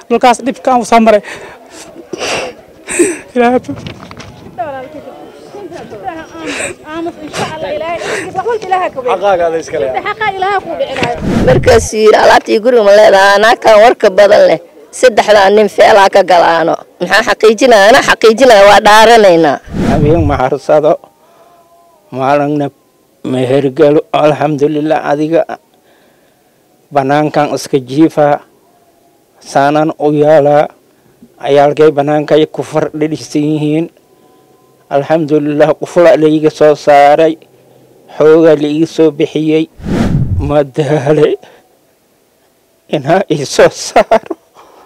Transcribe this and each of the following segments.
dhulkaas dhibkaan u soo maray ilaahay markaas yiri alaabtii guriga ma leedaha anaakan warka badan leh saddexdaa nin feelaa ka galaano maxaa xaqiijinaya anaa xaqiijinaya waa dhaaranaynaa habeen maharsado maalagna mehergalo alxamdulilah adiga banaankan iska jiifaa saanaan u yaalaa ayaalkay banaankay ku fardhidhisan yihiin alxamdulilah qufla laiga soo saaray xoogaa laiga soo bixiyey madaale inaa ii soo saaro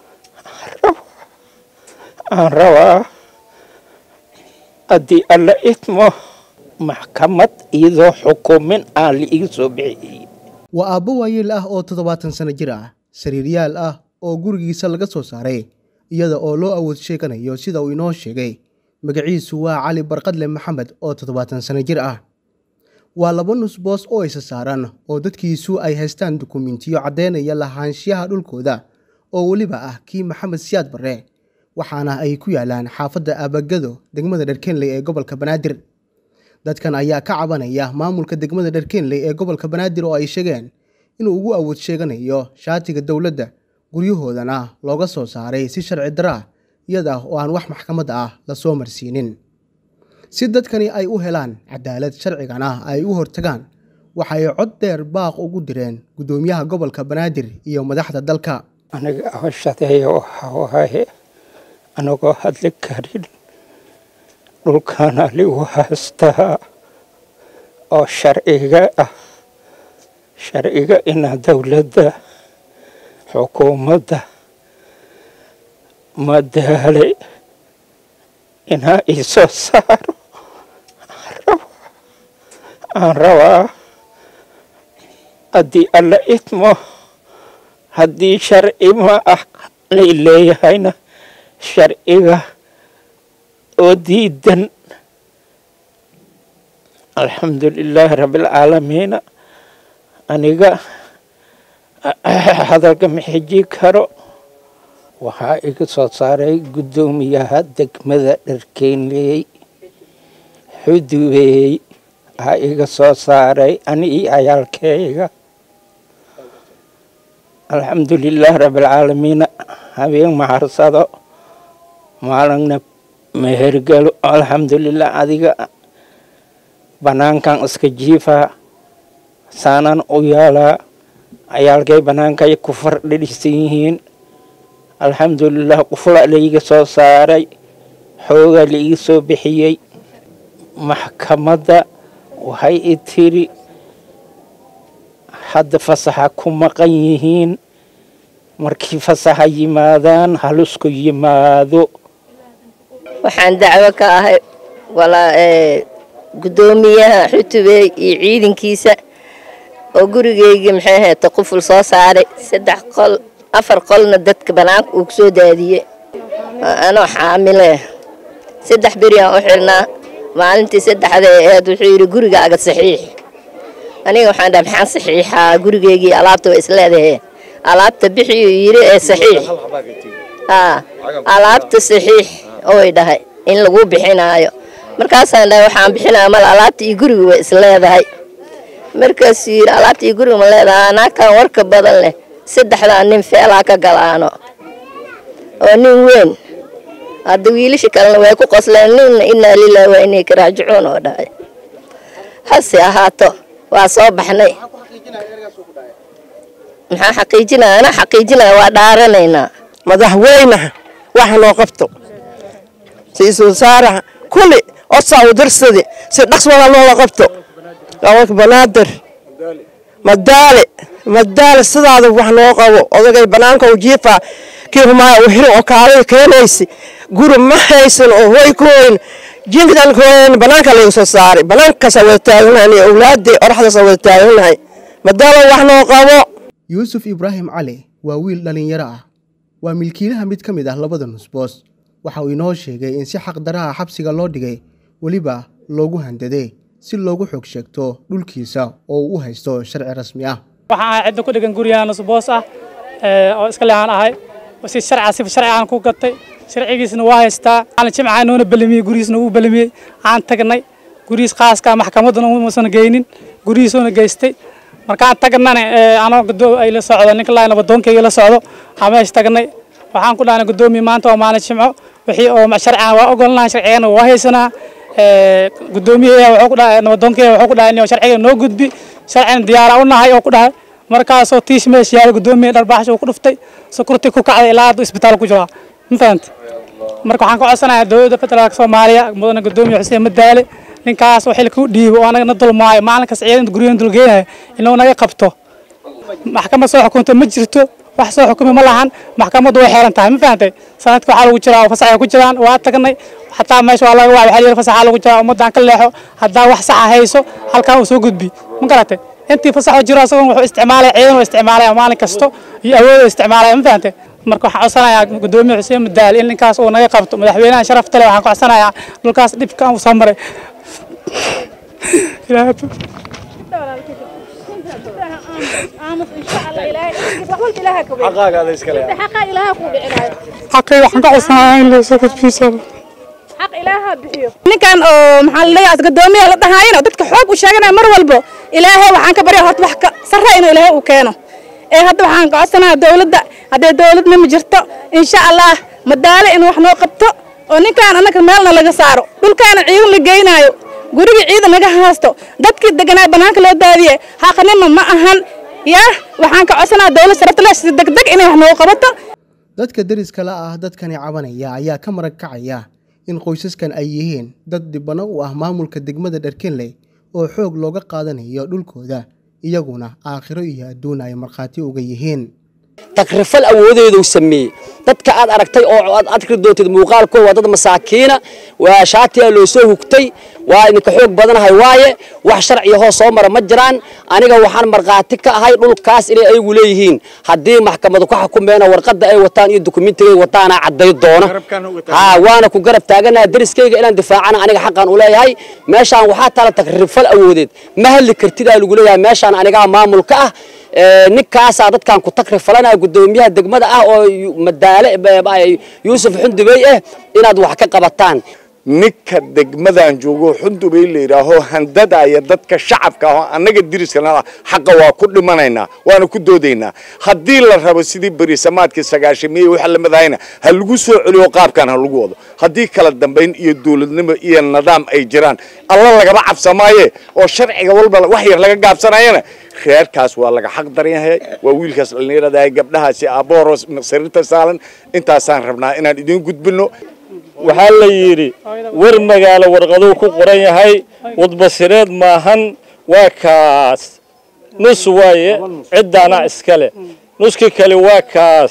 aan rabaa haddii alla idmo maxkamad iyadoo xukumin aan laiga soo bixiyey waa aabbo waayeel ah oo toddobaatan sano jir ah sariiryaal ah oo gurigiisa laga soo saaray iyada oo loo awood sheeganayo sida uu inoo sheegay magaciisu waa cali barqadle maxamed oo toddobaatan sano jir ah waa laba nusboos oo isa saaran oo dadkiisu ay haystaan dukumentiyo caddaynaya lahaanshiyaha dhulkooda oo weliba ah kii maxamed siyaad barre waxaana ay ku yaalaan xaafadda aabagado degmada dharkenley ee gobolka banaadir dadkan ayaa ka cabanaya maamulka degmada dharkenley ee gobolka banaadir oo ay sheegeen inuu ugu awood sheeganayo shaatiga dowladda guryahoodana looga soo saaray si sharci dara ah iyada oo aan wax maxkamad ah lasoo marsiinin si dadkani ay u helaan cadaalad sharcigana ay u hortagaan waxay cod dheer baaq ugu direen guddoomiyaha gobolka banaadir iyo madaxda dalka aniga awashadeeya waxaa waaye anagoo hadli karin dhulkaana ligu haystaa oo sharciga ah sharciga ina dowladda xukuumadda madaale inaa ii soo saaro aan rabaa haddii alla idmo haddii sharci ma ah lay leeyahayna sharciga oo diidan alxamdulilaahi rabbialcaalamiina aniga hadalka ma xiji karo waxaa iga soo saaray guddoomiyaha degmada dharkeynley xudubeey waxaa iga soo saaray ani iyo cayaalkeyga alxamdulilaahi rabbialcaalamiina habeen maharsado maalagna mehergalo alxamdulilah adiga banaankan iska jiifaa saanaan u yaalaa ayaalkay banaankay ku fardhidhisan yihiin alxamdulilah qufla laiga soo saaray xoogaa laiga soo bixiyey maxkamadda waxay i tiri hadda fasaxa ku maqan yihiin markii fasaxa yimaadaan halusku yimaado waxaan dacwo ka ahay guddoomiyaha xutubey iyo ciidankiisa oo gurigeygii maxay ahayta quful soo saaray saddex qol afar qolna dadka banaanka uu kusoo daadiyey anoo xaamile saddex beriaan u xirnaa maalintii saddexda aheed wuxuu yidhi gurigaaga saxiix aniga waxaan dhaha maxaan saxiixaa gurigeygii alaabta way isleedahe alaabta bixiyuu yidhi ee saxiix haa alaabta saxiix oy dhahay in lagu bixinaayo markaasaan dhahay waxaan bixinaya mal alaabta iyo guriga way isleedahay markaasuu yidhi alaabta iyo guriga ma leedaha anaakan warka badan leh saddexdaa nin feelaa ka galaano oo nin weyn hadda wiilasha kalena way ku qosleen ninna inaa lilahi waa inay karaajicuun oo dhahay hase ahaato waa soo baxnay maxaa xaqiijinaya anaa xaqiijinaya waa dhaaranaynaa madaxweynaha waxa noo qabto ra-iisul wasaaraha kulli osaa u dirsadi si dhaqswada loola qabto gobolka banaadir madaale madaale sidaada wax noo qabo odagay banaanka u jiifa kii humaa u xirin oo kaalada keenaysi guri ma haysan oo hoy ku hoyn jinkidan ku hoyn banaanka laga soo saaray banaankaasa wada taaganahay awlaadii oraxdaasa wada taaganahay madaale wax noo qabo yuusuf ibraahim cali waa wiil dhallinyaro ah waa milkiilaha mid ka mid ah labada nusboos waxa uu inoo sheegay in si xaqdaraha xabsiga loo dhigay weliba loogu handaday si loogu xog sheegto dhulkiisa oo uu u haysto sharci rasmi ah waxaan ahay cidda ku dhegan guryaha nusboos ah oo iska leexaan ahay si sharca si sharci aan ku gatay sharcigiisna waa haystaa maalin jimca noona belamiyey gurigiisna wuu belamiyey aan tagnay gurigiis khaaska maxkamadduna umuusan geynin gurigiisuuna geystay markaan tagnana anoo gudoo ay la socdo ninka laa nabadoonkayga la socdo aan meesha tagnay waxaan ku dhahnay guddoomiye maanta waa maalin jimco wixii oo sharcigan waa ogolnahay sharcigana waa haysanaa guddoomiyaha wuxuu ku dhahay nabadoonkayga wuxuu ku dhahay inuu sharciga noo gudbi sharcina diyaara u nahay oo ku dhahay markaasoo tiish meesha yaala guddoomiye dharbaaxsha uu ku dhuftay sukurti ku kacday ilaa hadda isbitaal ku jiraa ma fahanta marka waxaan ka codsanayaa dowladda federaalka soomaaliya mudane guddoomiye xuseen madaale ninkaas oo xilka u dhiibo oo anaga na dulmaayo maalin kasta ciidan guryahan dulgeynayo inuu naga qabto maxkamad soo xukunta ma jirto wax soo xukumi ma lahan maxkamaddu way xeeran tahay ma fahantay sanadka waxaa lagu jiraa oo fasax ay ku jiraan waa tagnay xataa meesha waa laga wacay waxaa fasaxaa lagu jiraa ummaddan ka leexo haddaa wax saxa hayso halkan uu soo gudbi ma garatay intii fasaxoo jiro asagoon wuxuu isticmaalaya ciidan uu isticmaalaya maalin kasto iyo awood uu isticmaalaya ma fahantay marka waxaan codsanayaa guddoomiye xuseen madaali in ninkaas uu naga qabto madaxweynaha sharafta leh waxaan ka codsanayaa dhulkaas dhibka uu soo maray xaqay waxaan ka codsanayaa in loo soo gudbiyo ninkan oo maxaa la leeyahay guddoomiyaha la dhahaayana dadka xoog u sheeganaya mar walbo ilaahay waxaan ka baryaa horta wax ka sarre inuu ilaahay uu keeno ee hadda waxaan ka codsanayaa dowladda haddee dowladna ma jirto insha allah madaale inuu wax noo qabto oo ninkaan annaga meelna laga saaro dhulkaana ciidan la geynaayo gurigii ciidan laga haasto dadkii deganaa bannaanka loo daadiye xaqnima ma ahan yaa waxaan ka codsanayaa dowlad sharafta si degdeg inay wax noogu qabato dadka deriska la ah dadkani cabanaya ayaa ka marag kacaya in qoysaskan ay yihiin dad dhibano u ah maamulka degmada dharkenley oo xoog looga qaadanayo dhulkooda iyaguna aakhiro iyo adduun ay markhaati uga yihiin takrifal awoodeedu sameeyey dadka aad aragtay oo aad arkri doontid muuqaalkooda waa dad masaakiina waa shaatiya loo soo hugtay waa idinka xoog badanahay waaye wax sharciya hoos soo mara ma jiraan aniga waxaan markhaati ka ahay dhulkaas inay ayagu leeyihiin haddii maxkamadu ka xukumeena warqadda ay wataan iyo dukumiintigay wataana cadday doona ha waana ku garab taaganaha deriskayga inaan difaacana aniga xaqan u leeyahay meeshaan waxaa taala takrifal awoodeed ma hadli kartid aa lagu leeyahay meeshaan anigaa maamulka ah ninkaasaa dadkan ku takri falanaya guddoomiyaha degmada ah oo madaale yuusuf xundubey ah inaad wax ka qabataan ninka degmadan joogo xundubey la yidhaaho handadaaya dadka shacabka ah oo annaga diriskana xaqa waa ku dhimanaynaa waana ku doodaynaa haddii la rabo sidii berisamaadkii sagaashamiye waxa la madahayna ha lagu soo celiyo qaabkan ha lagu wado haddii kala dambayn iyo dowladnimo iyo nidaam ay jiraan alla lagaba cabsamaaye oo sharciga walba wax yar laga gaabsanayana reerkaas waa laga xaq daran yahay waa wiilkaas dhallinyarada gabdhahaasi aabbohoro sariirta saalan intaasaan rabnaa inaan idiin gudbino waxaa la yidhi war magaalo warqaduu ku qoran yahay wadbasireed maahan waa kaas nus waaye ciddaanaa iskale nuskii kale waa kaas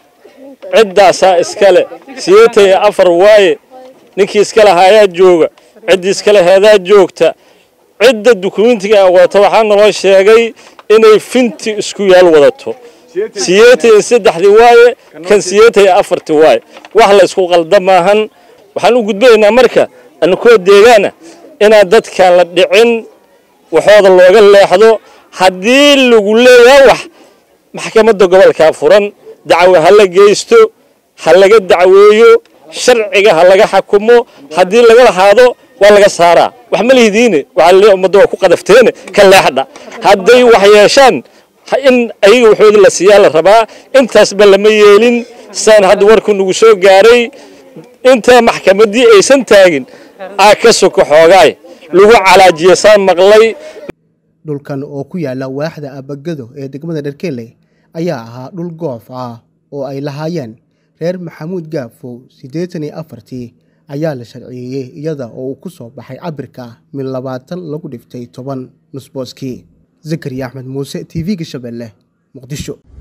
ciddaasaa iskale sideetan iyo afar waaye ninkii iskale hayaa jooga ciddii iskale heedaa joogta cidda dukumentiga wadata waxaa naloo sheegay inay finti isku yaal wadato sideetan iyo saddexdii waaye kan sideetan iyo afartii waaye wax la isku qalda maahan waxaan u gudbanaynaa marka anakoo deegaana inaan dadkaan la dhicin waxooda looga leexdo haddii lagu leeyaha wax maxkamadda gobolkaa furan dacwo ha la geysto ha laga dacweeyo sharciga ha laga xakumo haddii laga lahaado waa laga saaraa wax ma lihidiine waxaa laleeyahay ummadda waa ku qadafteene ka leexdha hadday wax yeeshaan in ayaga waxooda la siiyaa la rabaa intaasba lama yeelin saan hadda warku nagu soo gaaray intaa maxkamaddii aysan taagin aa ka soko xoogaay lagu calaajiya saan maqlay dhulkan oo ku yaala waaxda abagado ee degmada dharkeley ayaa ahaa dhul goof ah oo ay lahaayeen reer maxamuud gaafow siddeetan iyo afartii ayaa la sharciyeeyey iyada oo uu ku soo baxay cabirka mid labaatan lagu dhiftay toban nusbooskii zakariya axmed muuse t v-ga shabeelle muqdisho